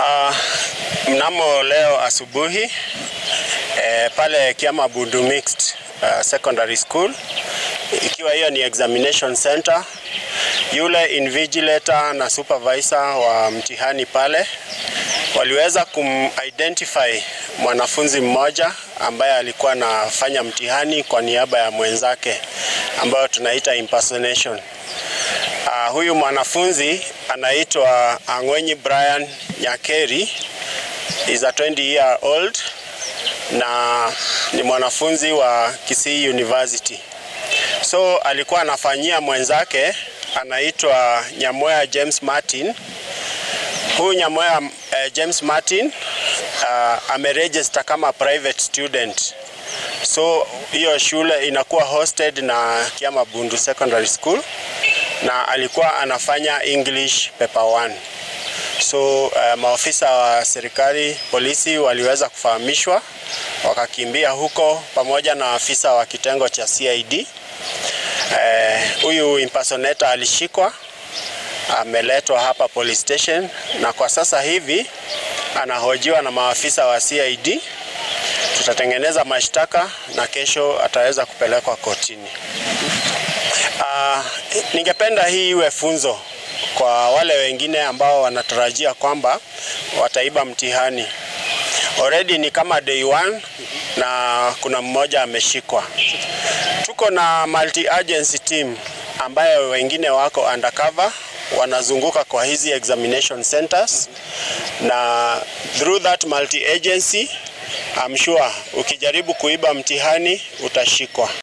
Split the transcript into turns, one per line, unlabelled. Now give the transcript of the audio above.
Uh, mnamo leo asubuhi eh, pale Kiama Bundu Mixed uh, Secondary School, ikiwa hiyo ni examination center, yule invigilator na supervisor wa mtihani pale waliweza kumidentify mwanafunzi mmoja ambaye alikuwa anafanya mtihani kwa niaba ya mwenzake ambayo tunaita impersonation. Uh, huyu mwanafunzi anaitwa Ang'wenyi Brian Nyakeri is a 20 year old na ni mwanafunzi wa Kisii University. So alikuwa anafanyia mwenzake anaitwa Nyamoya James Martin. Huyu Nyamoya uh, James Martin uh, ameregister kama private student. So hiyo shule inakuwa hosted na Kiama Bundu Secondary School na alikuwa anafanya English paper 1. So uh, maofisa wa serikali polisi waliweza kufahamishwa, wakakimbia huko pamoja na afisa wa kitengo cha CID. Huyu uh, impersonator alishikwa, ameletwa hapa police station na kwa sasa hivi anahojiwa na maafisa wa CID. Tutatengeneza mashtaka na kesho ataweza kupelekwa kotini. Uh, ningependa hii iwe funzo kwa wale wengine ambao wanatarajia kwamba wataiba mtihani. Already ni kama day one na kuna mmoja ameshikwa. Tuko na multi agency team ambayo wengine wako undercover wanazunguka kwa hizi examination centers na through that multi agency I'm sure ukijaribu kuiba mtihani utashikwa.